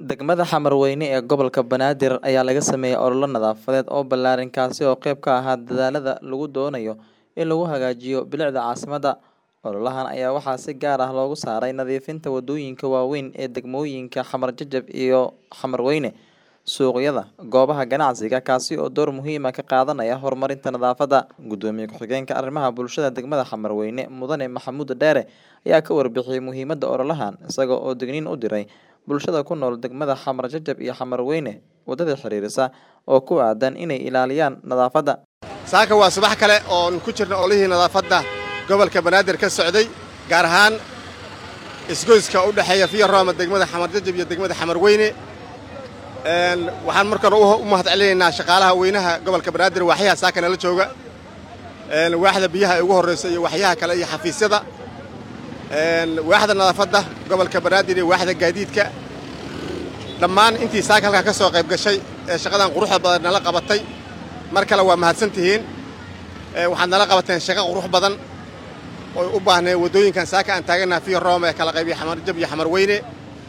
Degmada Xamarweyne ee gobolka Banaadir ayaa laga sameeyay olole nadaafadeed oo ballaaran kaasi oo qayb ka ah dadaallada lagu doonayo in lagu hagaajiyo bilicda caasimadda. Ololahan ayaa waxaa si gaar ah loogu saaray nadiifinta waddooyinka waaweyn ee degmooyinka Xamar Jajab iyo Xamarweyne, suuqyada, goobaha ganacsiga, kaasi oo door muhiim ah ka qaadanaya horumarinta nadaafadda. Gudoomiye ku-xigeenka arrimaha bulshada degmada Xamarweyne, Mudane Maxamuud Dheere, ayaa ka warbixiyay muhiimadda ololahan, isaga oo digniin u diray bulshada ku nool degmada Xamar Jajab iyo Xamarweyne waddada xiriirisa oo ku aadan inay ilaaliyaan nadaafadda. saaka waa subax kale oon ku jirna olihii nadaafadda gobolka banaadir ka socday gaar ahaan isgoyska u dhexeeya fiya rooma degmada xamar jajab iyo degmada xamarweyne waxaan markan u mahadcelinaynaa shaqaalaha weynaha gobolka banaadir waaxyaha saaka nala jooga waaxda biyaha ay ugu horraysa iyo waxyaha kale iyo xafiisyada waaxda nadaafadda gobolka banaadir iyo waaxda gaadiidka dhammaan intii saaka halkaa ka soo qayb gashay ee shaqadan quruxda badan nala qabatay mar kale waa mahadsan tihiin waxaad nala qabateen shaqo qurux badan oy u baahnay waddooyinkan saaka aan taagannaha fiya rooma ee kala qaybiya xamar jab iyo xamar weyne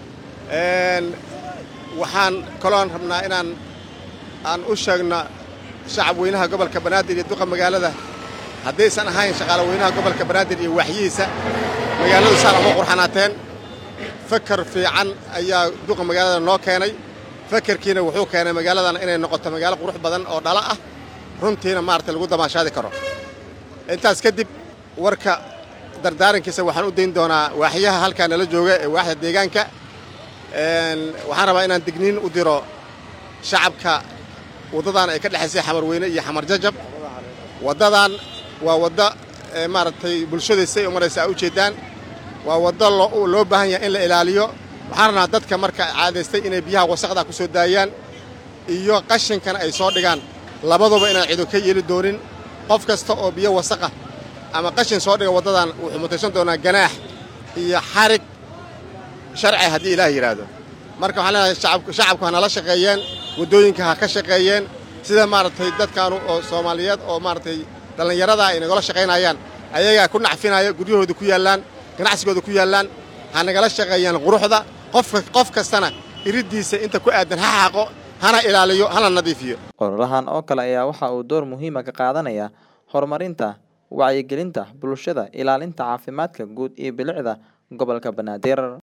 waxaan kaloon rabnaa inaan aan u sheegno shacab weynaha gobolka banaadir iyo duqa magaalada haddaysan ahayn shaqaale weynaha gobolka banaadir iyo waaxyihiisa magaaladu saan uma qurxanaateen fakar fiican ayaa duqa magaalada noo keenay fakarkiina wuxuu keenay magaaladan inay noqoto magaalo qurux badan oo dhala ah runtiina maaragtay lagu damaashaadi karo intaas kadib warka dardaarankiisa waxaan u dayn doonaa waaxyaha halkaa nala jooga ee waaxda deegaanka waxaan rabaa inaan digniin u diro shacabka waddadan ay ka dhexaysay xamarweyne iyo xamar jajab waddadan waa wadda maaragtay bulshadaysay u maraysa a ujeeddaan waa waddo loo baahan yahay in la ilaaliyo waxaan rabnaa dadka marka caadaystay inay biyaha wasaqda ku soo daayaan iyo qashinkana ay soo dhigaan labaduba inaan cido ka yeeli doonin qof kasta oo biyo wasaqa ama qashin soo dhiga waddadan wuxuu mutaysan doonaa ganaax iyo xarig sharci haddii ilaah yidhaahdo marka waxaan leenahay shacabku ha nala shaqeeyeen waddooyinka ha ka shaqeeyeen sida maaragtay dadkaanu oo soomaaliyeed oo maaragtay dhallinyarada ay nagala shaqaynayaan ayagaa ku nacfinaya guryahooda ku yaallaan ganacsigooda ku yaallaan ha nagala shaqeeyaan quruxda qof kastana iriddiisa inta ku aadan ha xaaqo hana ilaaliyo hana nadiifiyo ololahan oo kale ayaa waxa uu door muhiima ka qaadanaya horumarinta wacyigelinta bulshada ilaalinta caafimaadka guud iyo bilicda gobolka banaadir